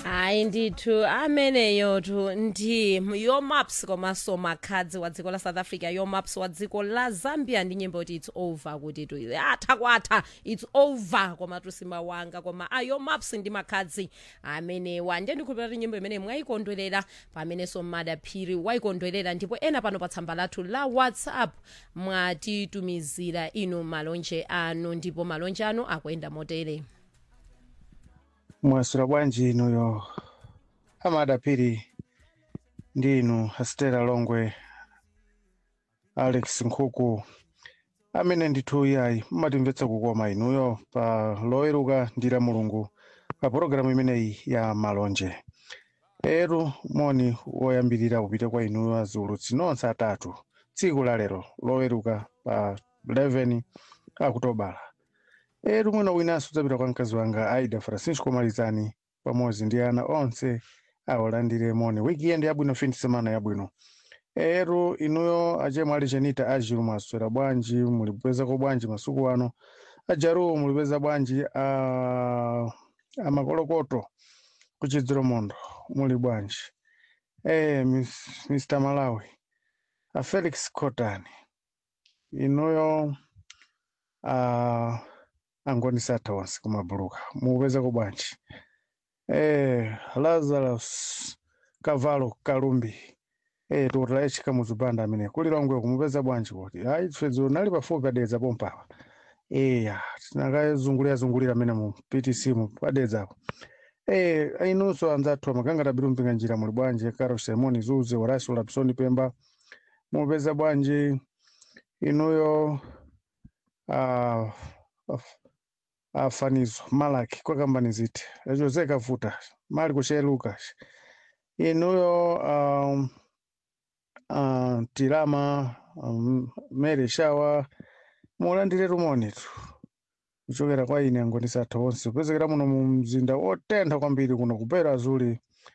hayi ndithu ameneyotu ndi yomaps komanso makhadzi wa dziko la south africa yomaps wa dziko la zambia ndi nyimbo kuti its over kuti tu atha kwatha its over koma tusimawanga koma a yomaps ndi makhadzi amenewa ndiye ndikhulupira kuti nyimbo imene mwayikondwerera pamenenso madaphiri wayikondwerera ndipo ena pano pa tsamba lathu la whatsapp mwatitumizira inu malonje anu ndipo malonje anu akuyenda motere mwasula bwanji inuyo amadapiri ndi inu astera longwe alex nkhuku amene ndithu yayi mumatimvetsa kukoma inuyo pa loweruka ndi la mulungu pa pologalamu imeneyi ya malonje eru moni woyambirira kupita kwa inuyo aziulutsi nonse atatu tsiku la lero loweruka pa 11 akutobala eru mwina winanso udzapita kwa mkazi wanga aida francisco malizani pamodzi ndi ana onse awalandire moni wikiendi yabwino fin semana yabwino eru inuyo achemwe ali chenita ajiru mwaswera bwanji mulipezako bwanji masuku ano ajaruwo mulipeza bwanji a amakolokoto kuchidziro mondo muli bwanji eh Miss- mr malawi a felix cotani inuyo a angonisatha onse kumabuluka mupezako bwanji eh lazarus kavalo kalumbi eh tukutala echika muzipanda amene kulilongwe kumupeza bwanji kuti ayi tfedzo nali pafupi padedza pompapa eya tinakazungulira zungulira amene mu ptc mu padedzapo eh inunso anzathu amakangata bilumpinga njira muli bwanji karo simoni zuze horacio lapsoni pemba mupeza bwanji inuyo ah, af- afanizo malaki kwa kambani ziti jose kavuta mali kuchee lucas inuyo um, uh, tilama um, mary shawa mulandire rumonitu kuchokera kwa ine angonisatha onse kupezekera muno mu mzinda wotentha kwambiri kuno kupera azuli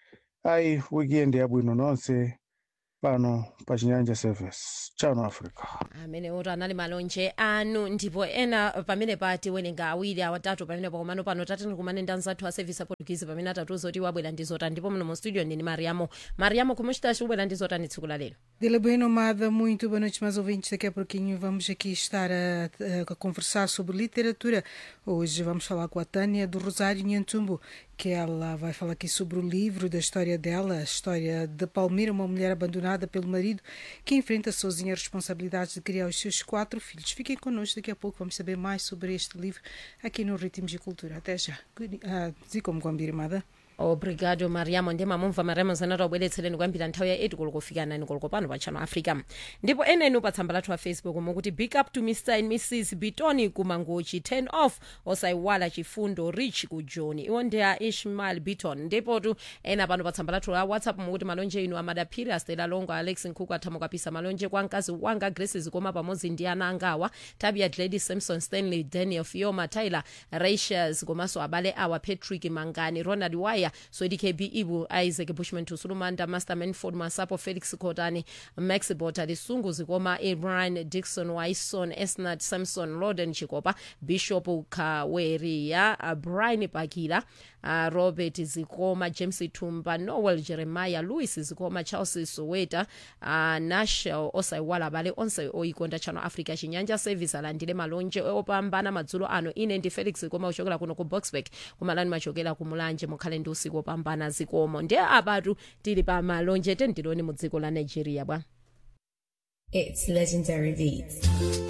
ayi wikiendi yabwino nonse pano pa chinyanja service chano africa amene oto anali malonje anu ndipo ena pamene pati welenga awiri awatatu pamene pakomano pano tateni kumane ndi anzathu a service aportuguese pamene atatuzo kuti wabwera ndi zotani ndipo muno mu studio ndini mariamo mariamo como estás ubwera ndi zotani tsiku la lero Dila bem nomada, muito boa noite, mais ouvintes. Daqui a pouquinho vamos aqui estar a, a conversar sobre literatura. Hoje vamos falar com a Tânia do Rosário Nhantumbo, que ela vai falar aqui sobre o livro da história dela, a história de Palmira, uma mulher abandonada pelo marido que enfrenta sozinha as responsabilidades de criar os seus quatro filhos. Fiquem connosco, daqui a pouco vamos saber mais sobre este livro aqui no Ritmos de Cultura. Até já. Ah, Zikomo kwambiri mada. obrigado mariamo ndiye mamumva mariamo zanati wabweretsereni kwambiri nthawi ya 8 koloko kufika 9 koloko pano pa channel africa ndipo enenu pa tsamba lathu la facebook mukuti big up to mr and mrs bitoni kumangochi 10 off osayiwala chifundo rich ku john iwo ndi a ishmael biton ndipotu ena pano pa tsamba lathu la whatsapp mukuti malonje inu amadaphiri astela longo alex nkhuku athamo kapisa malonje kwa mkazi wanga grace zikoma pamodzi ndi ana angawa tabia glady samson stanley daniel fioma tyler rachels komanso abale awa patrick mangani ronald wire swedi kb ibu isaac bushman tusulumanda master manford masapo felix kotani max bota lisungu zikoma ibrahim dixon wison esnat samson roden chikopa bishop kaweria uh, brian bakila uh, robert zikoma james tumba noel jeremiah louis zikoma charles soweta uh, nashel osayiwala abale onse oyikonda channel africa chinyanja service alandire malonje opambana madzulo ano ine ndi felix koma uchokera kuno ku boxburg kumalani machokera kumulanje mukhale ndi usiku opambana zikomo ndiye abatu tili pa malonje tentiloni mu dziko la nigeria bwa It's legendary beats.